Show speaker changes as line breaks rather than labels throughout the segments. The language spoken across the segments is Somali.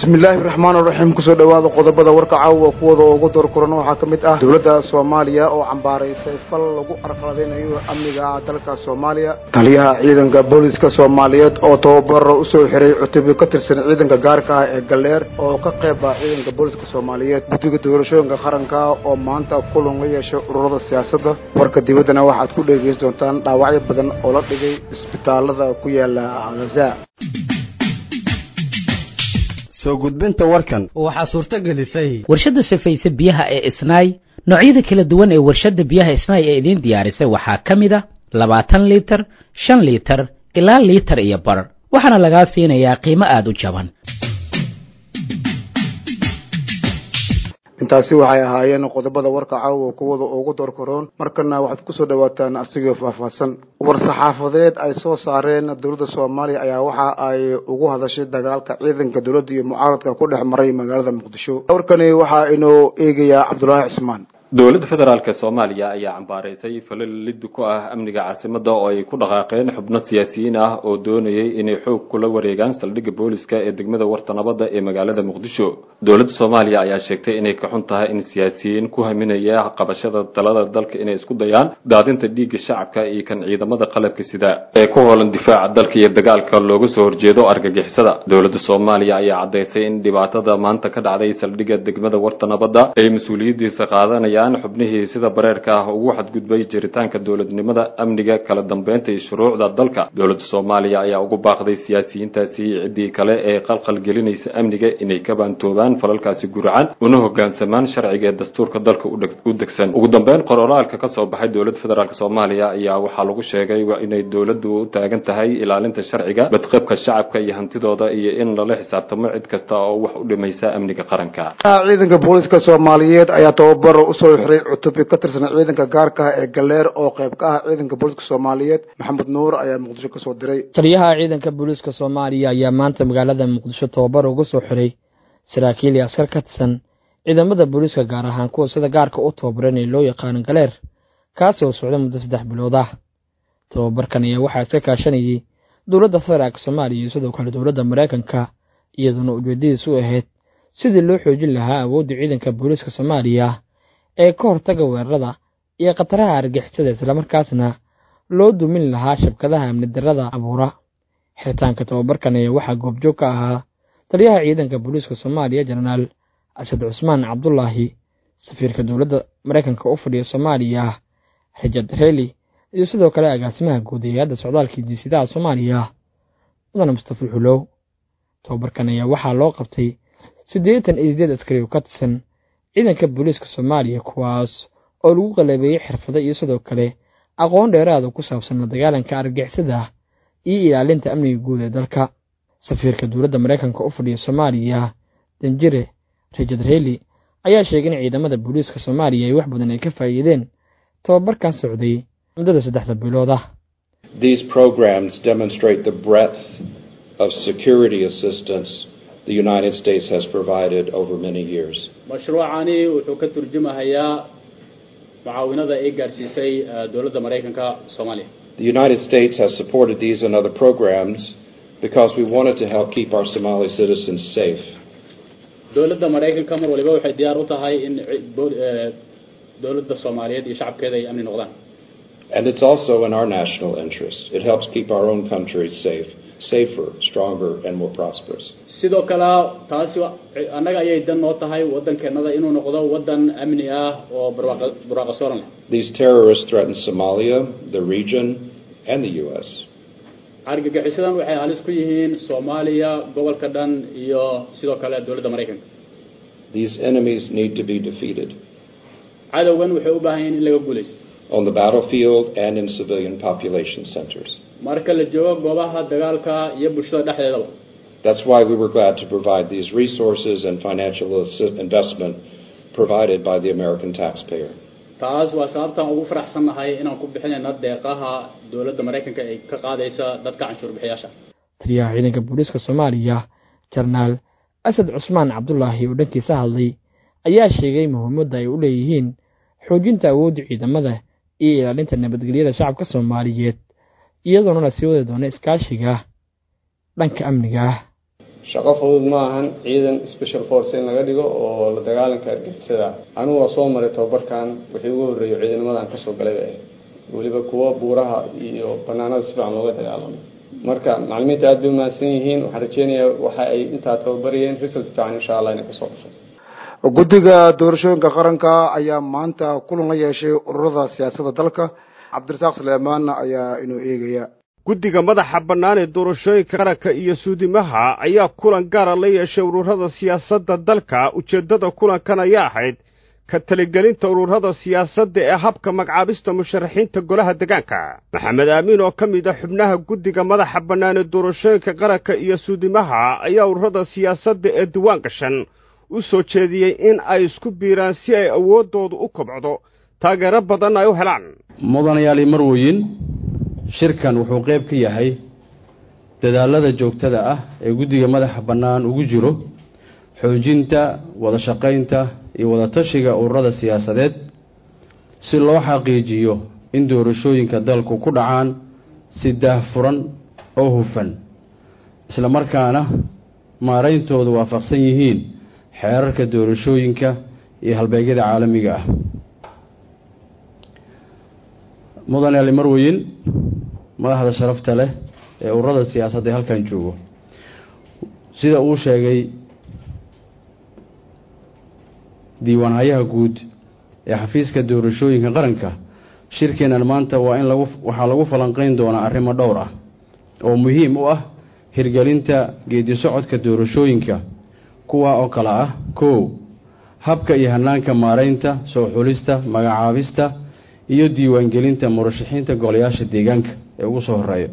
bismillaahi raxmaan raxiim kusoo dhowaada qodobada warka caawa kuwada ugu doorkuran waxaa ka mid ah dowladda soomaaliya oo cambaaraysay fal lagu arqaladaynayo amniga dalka soomaaliya taliyaha ciidanka booliska soomaaliyeed oo tababaro usoo xiray cutubyo ka tirsan ciidanka gaarka ah ee galleer oo ka qeyba ciidanka booliska soomaaliyeed guddiga doorashooyinka qaranka oo maanta kulan la yeeshay ururada siyaasadda warka dibaddana waxaad ku dhegeysan doontaan dhaawacyo badan oo la dhigay isbitaalada ku yaala gaza
soo gudbinta warkan
waxaa suurto gelisay
warshadda safayse biyaha ee isnaay noocyada kala duwan ee warshadda biyaha isnaay ee idiin diyaarisay waxaa ka mid a labaatan liitar shan liitar ilaa liitar iyo bar waxaana lagaa siinayaa qiimo aada u jaban
intaasi waxay ahaayeen qodobada warka caawa kuwada ugu doorkaroon markana waxaad kusoo dhawaataan asigoo faahfaahsan war-saxaafadeed ay soo saareen dowladda soomaaliya ayaa waxa ay ugu hadashay dagaalka ciidanka dowladda iyo mucaaradka ku dhex maray magaalada muqdisho warkani waxaa inoo eegayaa cabdulaahi cismaan
dowladda federaalk soomaaliya ayaa cambaaraysay falal lid ku ah amniga caasimada oo ay ku dhaqaaqeen xubno siyaasiyiin ah oo doonayay inay xoog kula wareegaan saldhigga booliska ee degmada warta nabadda ee magaalada muqdisho dowladda soomaaliya ayaa sheegtay inay ka xun tahay in siyaasiyiin ku haminaya qabashada talada dalka inay isku dayaan daadinta dhiigga shacabka iyo kan ciidamada qalabka sida ee ku hoolan difaaca dalka iyo dagaalka looga soo horjeedo argagixisada dowladda soomaaliya ayaa caddaysay in dhibaatada maanta ka dhacday saldhigga degmada warta nabadda ay mas-uuliyadiisa qaadanaya xubnihii sida bareerka ah ugu xadgudbay jiritaanka dowladnimada amniga kala dambeynta iyo shuruucda dalka dowladda soomaaliya ayaa ugu baaqday siyaasiyiintaasi ciddii kale ee qalqal gelinaysa amniga inay ka baantoobaan falalkaasi guracan una hogaansamaan sharciga ee dastuurka dalka u degsan ugu dambeyn qororaalka ka soo baxay dowladda federaalk soomaaliya ayaa waxaa lagu sheegay inay dowladdu u taagan tahay ilaalinta sharciga badqabka shacabka iyo hantidooda iyo in lala xisaabtamo cid kasta oo wax u dhimaysa amniga qaranka
ciidanka booliska soomaaliyeed ayaa tababaro usoo xiray cutubyo ka tirsan ciidanka gaarka ah ee galleer oo qayb ka ah ciidanka booliska soomaaliyeed maxamed nuur ayaa muqdisho kasoo diray
taliyaha ciidanka booliiska soomaaliya ayaa maanta magaalada muqdisho tababar uga soo xiray saraakiil iyo askar ka tirsan ciidamada booliiska gaar ahaan kuwa sida gaarka u tababaran ee loo yaqaano galeer kaasi oo socda muddo saddex bilood ah tababarkan ayaa waxaa iska kaashanayay dowladda federaalk soomaaliya iyo sidoo kale dowladda maraykanka iyaduna ujeedadiisu ahayd sidii loo xoojin lahaa awoodda ciidanka booliiska soomaaliya ee ka hortaga weerarada iyo khataraha argixisada islamarkaasna loo dumin lahaa shabkadaha amni darrada abuura xiritaanka tababarkan ayaa waxaa goobjoog ka ahaa taliyaha ciidanka booliiska soomaaliya jenaraal asad cusmaan cabdulaahi safiirka dowladda maraykanka u fadhiya soomaaliya richard reli iyo sidoo kale agaasimaha guud ee hay-adda socdaalka jiisidaha soomaaliya mudane mustafa xulow tababarkan ayaa waxaa loo qabtay siddeetan iyo sideed askari oo ka tirsan ciidanka booliiska soomaaliya kuwaas oo lagu qalabeeyey xirfado iyo sidoo kale aqoon dheeraada ku saabsan la dagaalanka argixisada iyo ilaalinta amniga guud ee dalka safiirka dowladda maraykanka u fadhiya soomaaliya danjire richard reli ayaa sheegay in ciidamada booliiska soomaaliya ay wax badan ay ka faa'iideen tababarkan socday muddada saddexda bilood ah
These programs demonstrate the breadth of security assistance the United States has provided over many years.
mashruucani wuxuu ka turjumahayaa mucaawinada ay gaadhsiisay dowladda maraykanka soomaaliya
The United States has supported these and other programs because we wanted to help keep our Somali citizens safe.
dowladda maraykanka mar waliba waxay diyaar u tahay in dowladda soomaaliyeed iyo shacabkeeda ay amni noqdaan
And it's also in our national interest. It helps keep our own country safe, safer, stronger, and more prosperous.
sidoo kale taasi annaga ayay dan noo tahay waddankeenada inuu noqdo waddan amni ah oo barwaaqa sooran leh
These terrorists threaten Somalia, the region, and the U.S.
argagixisadan waxay halis ku yihiin soomaaliya gobolka dhan iyo sidoo kale dowladda maraykanka
These enemies need to be defeated
cadowgan waxay u baahan yihiin in laga guulaysto
on the battlefield and in civilian population centers.
marka la joogo goobaha dagaalka iyo bulshada dhexdeedaba
That's why we were glad to provide these resources and financial assi- investment provided by the American taxpayer.
taas waa sababtaan ugu faraxsannahay inaan ku bixinayna deeqaha dowladda maraykanka ay ka qaadaysa dadka canshuur bixiyaasha
taliyaha ciidanka booliiska soomaaliya jenaraal asad cusmaan cabdulaahi oo dhankiisa hadlay ayaa sheegay muhiimadda ay u leeyihiin xoojinta awoodda ciidamada iyo ilaalinta nabadgelyada shacabka soomaaliyeed iyadoona la sii wadi doono iskaashiga dhanka amniga ah
shaqo fudud ma ahan ciidan special force in laga dhigo oo la dagaalanka argixisada anigu waa soo maray tababarkan wixii ugu horreeyo ciidamadan kasoo galay bay ahayd weliba kuwa buuraha iyo banaanada si fiican looga dagaalamo marka macalimiinta aad bay umahadsan yihiin waxaan rajeynayaa waxa ay intaa tababarayeen result fiican insha allah inay kasoo dhasho
guddiga doorashooyinka qaranka ayaa maanta kulan la yeeshay ururada siyaasadda dalka cabdirasaaq suleymaan ayaa inuu eegaya
guddiga madaxa bannaan ee doorashooyinka qaranka iyo suudimaha ayaa kulan gaara la yeeshay ururada siyaasadda dalka ujeeddada kulankan ayaa ahayd ka taligelinta ururada siyaasadda ee habka magacaabista musharaxiinta golaha degaanka maxamed aamiin oo ka mid a xubnaha guddiga madaxa bannaan ee doorashooyinka qaranka iyo suudimaha ayaa ururada siyaasadda ee diwaan gashan u soo jeediyey in ay isku biiraan si ay awooddoodu u kobcdo taageero badan ay u helaan
mudanayaal marweyn shirkan wuxuu qayb ka yahay dadaallada joogtada ah ee guddiga madaxa bannaan ugu jiro xoojinta wada shaqaynta iyo wadatashiga ururada siyaasadeed si loo xaqiijiyo in doorashooyinka dalku ku dhacaan si daahfuran oo hufan isla markaana maarayntoodu waafaqsan yihiin xeerarka doorashooyinka iyo halbeegyada caalamiga ah mudane ali marweyn madaxda sharafta leh ee ururada siyaasadda ee halkan joogo sida uu sheegay diiwaanhayaha guud ee xafiiska doorashooyinka qaranka shirkeennan maanta waa in lagu waxaa lagu falanqeyn doonaa arrimo dhowr ah oo muhiim u ah hirgelinta geedi socodka doorashooyinka kuwaa oo kale ah kow habka iyo hanaanka maaraynta soo xulista magacaabista iyo diiwaangelinta murashaxiinta golayaasha deegaanka ee ugu soo horeeya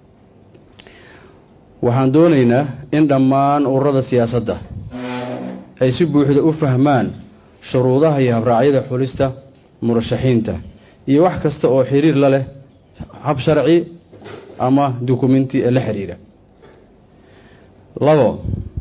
waxaan doonaynaa in dhammaan ururada siyaasadda ay si buuxda u fahmaan shuruudaha iyo habraacyada xulista murashaxiinta iyo wax kasta oo xiriir la leh hab sharci ama dukumenti ee la xiriira labo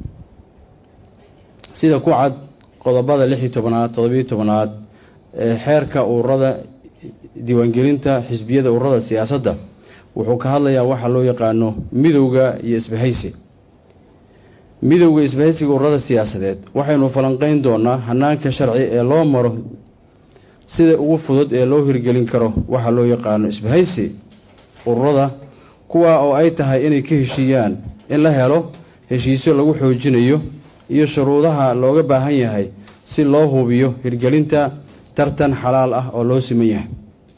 sida ku cad qodobada lix iyo tobanaad todobiyo tobanaad ee xeerka ururada diiwaangelinta xisbiyada ururada siyaasadda wuxuu ka hadlayaa waxa loo yaqaano midowga iyo isbahaysi midowga isbahaysiga ururada siyaasadeed waxaynu falanqeyn doonaa hanaanka sharci ee loo maro sida ugu fudud ee loo hirgelin karo waxa loo yaqaano isbahaysi ururada kuwaa oo ay tahay inay ka heshiiyaan in la helo heshiisyo lagu xoojinayo iyo shuruudaha looga baahan yahay si loo hubiyo hirgelinta tartan xalaal ah oo loo siman yahay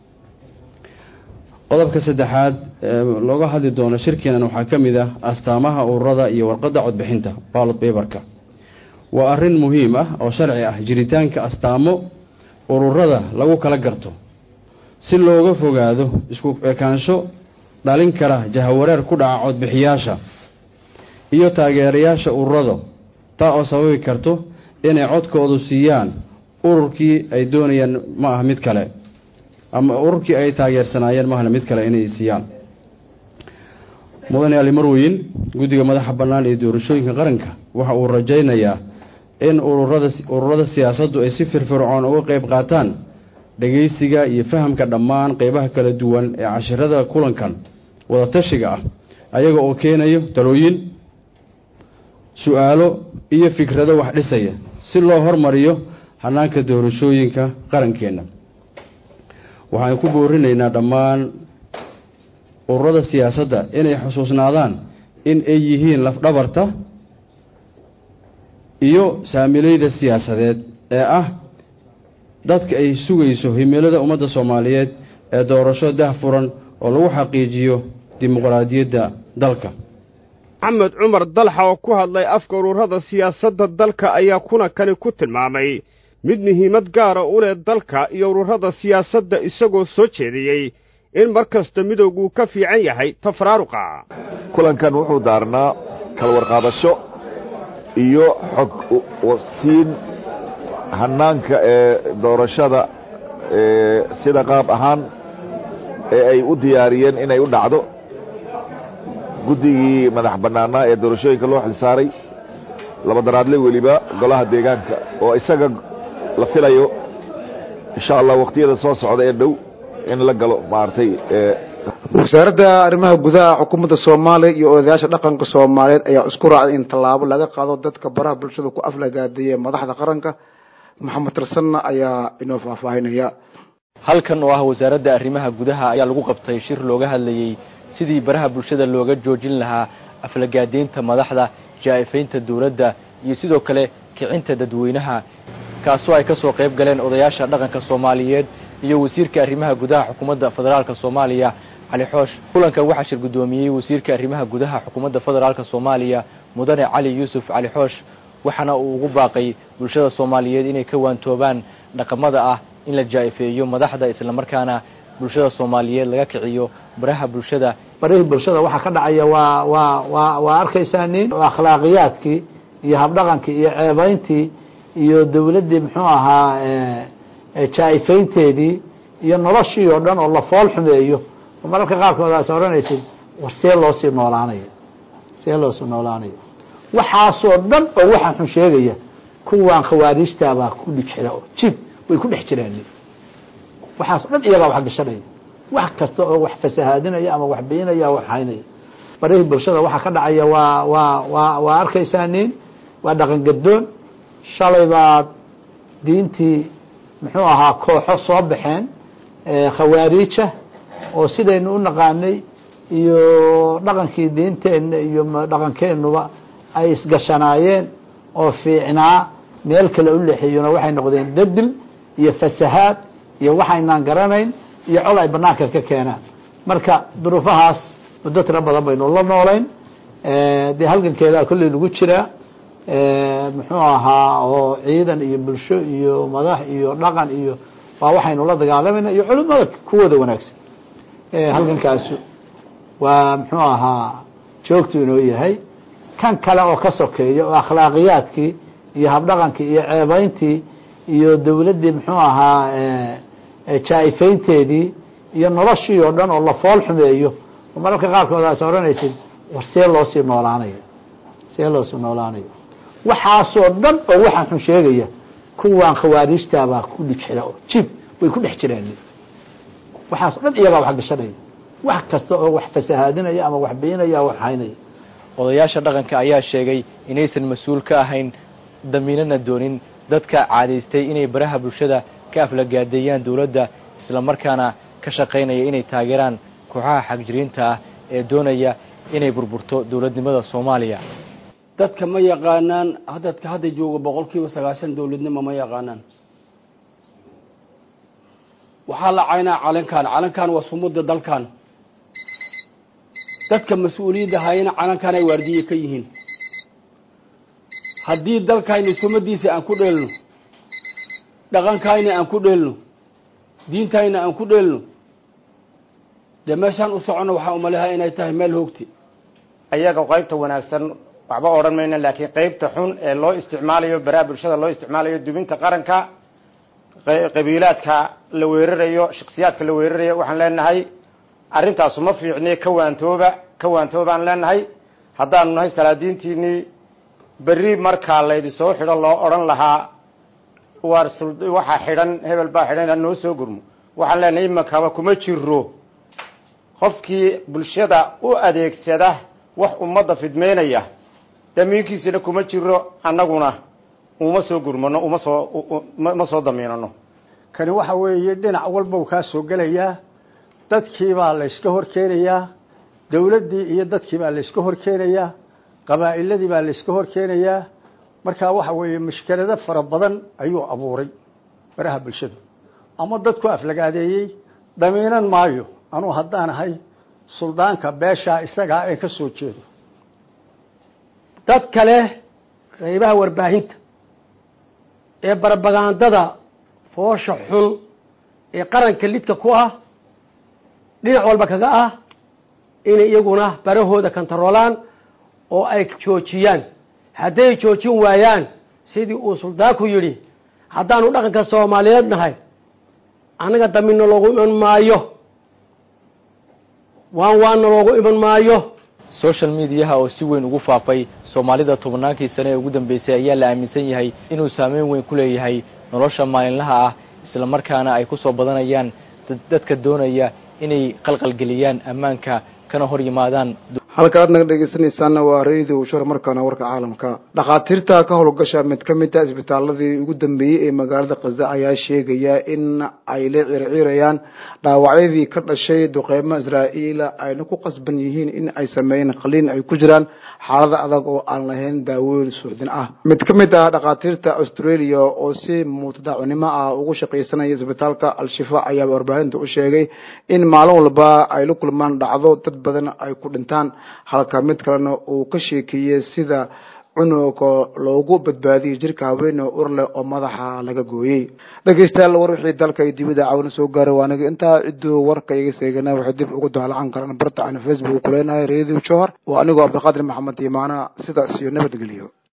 qodobka saddexaad ee looga hadli doono shirkeenan waxaa ka mid ah astaamaha ururada iyo warqadda codbixinta ballot paperka waa arrin muhiim ah oo sharci ah jiritaanka astaamo ururada lagu kala garto si looga fogaado isku ekaansho dhalin kara jahawareer ku dhaca codbixiyaasha iyo taageerayaasha ururada taa oo sababi karto inay codkoodu siiyaan ururkii ay doonayaan ma aha mid kale ama ururkii ay taageersanaayeen maahna mid kale inay siiyaan mudane ali marweyn guddiga madaxa bannaan ee doorashooyinka qaranka waxa uu rajaynayaa in ururada ururada siyaasaddu ay si firfircoon uga qeyb qaataan dhageysiga iyo fahamka dhammaan qeybaha kala duwan ee cashirada kulankan wadatashiga ah ayaga oo keenayo talooyin su-aalo iyo fikrado wax dhisaya si loo hormariyo hanaanka doorashooyinka qarankeenna waxaan ku boorinaynaa dhammaan ururada siyaasadda inay xusuusnaadaan in ay yihiin lafdhabarta iyo saamileyda siyaasadeed ee ah dadka ay sugayso himilada ummadda soomaaliyeed ee doorasho dahfuran oo lagu xaqiijiyo dimuqraadiyadda dalka
maxamed cumar dalxa oo ku hadlay afka ururada siyaasadda dalka ayaa kulankani ku tilmaamay mid muhiimad gaara u leh dalka iyo ururada siyaasadda isagoo soo jeediyey in mar kasta midowguu ka fiican yahay tafaraaruqa
kulankan wuxuu daarnaa kala warqaadasho iyo xog siin hanaanka ee doorashada sida qaab ahaan ee ay u diyaariyeen inay u dhacdo guddigii madax bannaanaa ee doorashooyinka loo xilsaaray labadaraadle weliba golaha deegaanka oo isaga la filayo insha allah wakhtiyada soo socda ee dhow in la galo maaragtay
wasaaradda arrimaha gudaha xukuumadda soomaaliya iyo odayaasha dhaqanka soomaaliyeed ayaa isku raacday in tallaabo laga qaado dadka baraha bulshada ku aflagaadeeya madaxda qaranka maxamed tarsanna ayaa inoo faahfaahinaya
halkan oo ah wasaaradda arrimaha gudaha ayaa lagu qabtay shir looga hadlayey sidii baraha bulshada looga joojin lahaa aflagaadeynta madaxda jaa'ifaynta dowladda iyo sidoo kale kicinta dadweynaha kaasoo ay ka soo qayb galeen odayaasha dhaqanka soomaaliyeed iyo wasiirka arrimaha gudaha xukuumadda federaalka soomaaliya cali xoosh kulankan waxaa shir guddoomiyey wasiirka arrimaha gudaha xukuumadda federaalka soomaaliya mudane cali yuusuf cali xoosh waxaana uu ugu baaqay bulshada soomaaliyeed inay ka waantoobaan dhaqamada ah in la jaa'ifeeyo madaxda islamarkaana bulshada soomaaliyeed laga kiciyo baraha bulshada
barihii bulshada waxaa ka dhacaya waa waa waa waa arkaysaa nin akhlaaqiyaadkii iyo habdhaqankii iyo ceebayntii iyo dawladdii muxuu ahaa jaa'ifaynteedii iyo noloshii oo dhan oo la fool xumeeyo oo mararka qaarkood aas odhanaysid war see loo sii noolaanayo see loo sii noolaanayo waxaasoo dhan oo waxaa xun sheegaya kuwaan khawaariijtaabaa ku dhig jira oo jib way ku dhex jiraan waxaas o dhan iyagaa wax gashanaya wax kasta oo wax fasahaadinaya ama wax biyinaya wax haynaya barihii bulshada waxaa ka dhacaya waa waa waa waa arkaysaa nin waa dhaqan gadoon shalay baad diintii muxuu ahaa kooxo soo baxeen khawaariija oo sidaynu u naqaanay iyo dhaqankii diinteenna iyo dhaqankeennuba ay isgashanaayeen oo fiicnaa meel kale u leexiyona waxay noqdeen dadil iyo fasahaad iyo waxaynaan garanayn iyo col ay banaanka ka keenaan marka duruufahaas muddo tiro badan baynu la noolayn dee halgankeedaa kolley lagu jiraa muxuu ahaa oo ciidan iyo bulsho iyo madax iyo dhaqan iyo waa waxaynu la dagaalamayna iyo culimada kuwooda wanaagsan halgankaasu waa muxuu ahaa joogtu inoo yahay kan kale oo ka sokeeya oo akhlaaqiyaadkii iyo habdhaqankii iyo ceebayntii iyo dawladdii muxuu ahaa jaa'ifaynteedii iyo noloshii oo dhan oo la fool xumeeyo oo mararka qaarkood aas odhanaysid war see loo sii noolaanayo see loo sii noolaanayo waxaasoo dhan oo waxaa xun sheegaya kuwaan khawaariijtaabaa ku dhig jira oo jib way ku dhex jiraan waxaas o dhan iyagaa wax gashanaya wax kasta oo wax fasahaadinaya ama wax biyinaya wax haynaya
odayaasha dhaqanka ayaa sheegay inaysan mas-uul ka ahayn damiinana doonin dadka caadaystay inay baraha bulshada ka aflagaadeeyaan dowladda islamarkaana ka shaqaynaya inay taageeraan kooxaha xagjiriinta ah ee doonaya inay burburto dowladnimada soomaaliya
dadka ma yaqaanaan dadka hadda jooga boqol kiiba sagaashan dowladnimo ma yaqaanaan waxaa la caynaa calankan calankan waa sumada dalkan dadka mas-uuliyadda hayana calankan ay waardiye ka yihiin haddii dalkayna sumadiisa aan ku dheelno dhaqankayna aan ku dheelno diintayna aan ku dheelno dee meeshaan u soconno waxaa umaleha inay tahay meel hoogti
ayaga qaybta wanaagsan waxba odhan mayna laakiin qaybta xun ee loo isticmaalayo baraha bulshada loo isticmaalayo dubinta qaranka qabiilaadka la weerarayo shaksiyaadka la weerarayo waxaan leenahay arrintaasu ma fiicni ka waantooba ka waantoobaan leenahay haddaanu nahay salaadiintiinii berri markaa laydi soo xidho loo odhan lahaa waar waxaa xidhan hebel baa xidhan ha noo soo gurmo waxaan leenahay imakaba kuma jiro qofkii bulshada u adeegsada wax ummadda fidmeynaya damiinkiisina kuma jiro annaguna uma soo gurmano uma soo ma soo damiinano
kani waxa weeye dhinac walbau kaa soo gelayaa dadkii baa la yska hor keenayaa dawladdii iyo dadkii baa la yska hor keenayaa qabaa'iladii baa la yska hor keenayaa markaa waxa weeye mushkilado fara badan ayuu abuuray baraha bulshadu ama dadku aflagaadeeyey damiinan maayo anuu haddaan ahay suldaanka beeshaa isagaa ee ka soo jeedo
dad kale qaybaha warbaahinta ee barbagandada foosha xun ee qaranka lidka ku ah dhinac walba kaga ah inay iyaguna barahooda kantaroolaan oo ay joojiyaan hadday joojin waayaan sidii uu suldaanku yidhi haddaanu dhaqanka soomaaliyeed nahay annaga damina loogu iman maayo waan waana loogu iman maayo
social mediaha oo si weyn ugu faafay soomaalida tobannaankii sane ee ugu dambeysay ayaa la aaminsan yahay inuu saameyn weyn ku leeyahay nolosha maalinlaha ah islamarkaana ay ku soo badanayaan dadka doonaya inay qalqalgeliyaan ammaanka kana hor yimaadaan
halka aad naga dhegeysanaysaana waa radio shor markaana warka caalamka dhakhaatiirta ka howlgasha mid ka mid a isbitaaladii ugu dambeeyey ee magaalada khaza ayaa sheegaya in ay la circiirayaan dhaawacyadii ka dhashay duqeymo israa'iila ayna ku qasban yihiin in ay sameeyeen qaliin ay ku jiraan xaalada adag oo aan lahayn daaweyn suuxdin ah mid ka mid ah dhakhaatiirta australia oo si mutadaacunimo ah ugu shaqaysanaya isbitaalka al-shifa ayaa warbaahinta u sheegay in maalin walba ay la kulmaan dhacdo dad badan ay ku dhintaan halka mid kalena uu ka sheekeeyey sida cunuga loogu badbaadiyey jirka haweene ur leh oo madaxa laga gooyey dhegeystayaal war wixii dalka iyo dibida caawina soo gaaray waa aniga intaa cidduu warka iga seegana waxay dib ugu daalacan karaan barta aan facebook kuleenahay radio johor waa anigoo cabdiqaadir maxamed imaana sidaas iyo nabadgelyo